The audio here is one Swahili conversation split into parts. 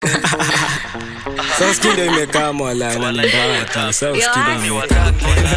Sasa skindo imekaa mwala na ni mbaya tu. Sasa Yo, skindo I- imekaa.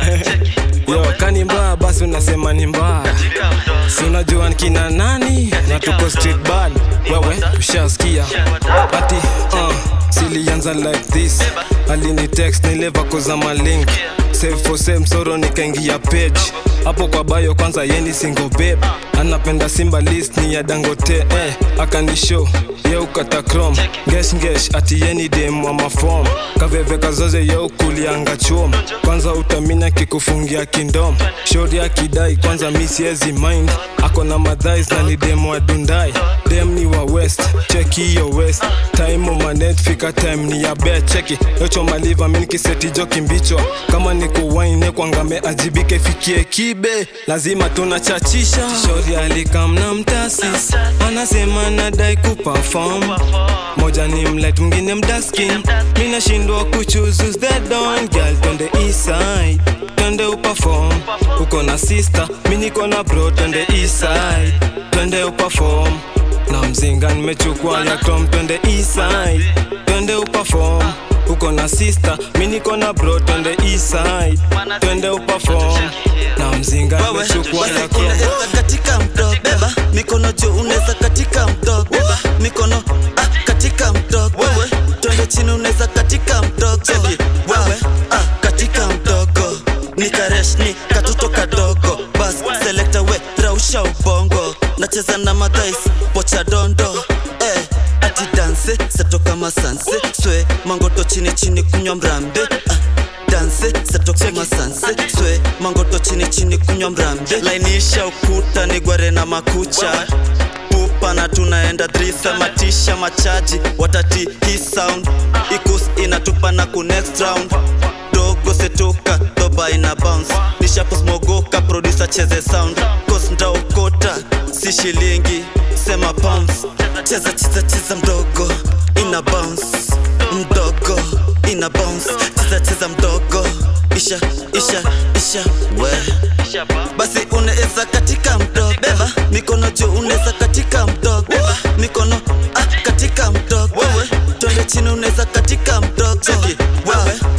Yo, kani mbaya basi unasema ni mbaya. Si unajua ni kina nani na tuko street bad. Wewe ushasikia. Ati uh, silianza like this. Alini text nileva koza malink. Save for same soro nikaingia page. Hapo kwa bayo kwanza yeni single babe. Anapenda Simba list ni ya Dangote eh, akanishow ye ukata chrome ngesh ngesh ati yeni dem wa mafom kaveve kazoze ye ukulianga chuom kwanza utamina kikufungia kindom shori akidai kwanza mi siezi mind ako na madhais na ni dem wa dundai dem ni wa west cheki hiyo west time umanet fika time ni ya bet cheki yocho maliva mi nikiseti jo kimbichwa kama ni kuwaine kwangame ajibike fikie kibe lazima tunachachisha shori alikamna mtasis anasema nadai kuperform moja ni mlight mwingine mdaskin mi nashindwa kuchuzu the don girl twende east side twende uperform uko na sister mi niko na bro twende east side twende uperform na mzinga nimechukua ya tom twende east side twende uperform uko na sister mi niko na bro twende east side twende uperform na mzinga wewe nimechukua ya basi tom unaweza katika mto beba mikono juu unaweza katika mto beba mikono ah, katika mto wewe twende chini unaweza katika mtoko wewe ah, katika mtoko ni karesh ni katoto kadogo bas selekta we rausha ubongo nacheza na madhais pocha dondo eh, ati danse satoka masanse swe mangoto chini chini kunywa mrambe ah, danse satoka masanse swe mangoto chini chini kunywa mrambe lainisha ukuta ni gware na makucha pupa na tunaenda drisa matisha machaji watati hii sound ikus inatupa na ku next round dogo setuka doba ina bounce nishaposmogoka producer cheze sound cause ndaokota si shilingi sema pounds cheza cheza cheza mdogo ina bounce mdogo ina bounce cheza cheza mdogo isha isha isha we basi unaweza katika mdogo beba mikono juu unaweza katika mdogo beba mikono ah, katika mdogo wewe twende chini unaweza katika mdogo wewe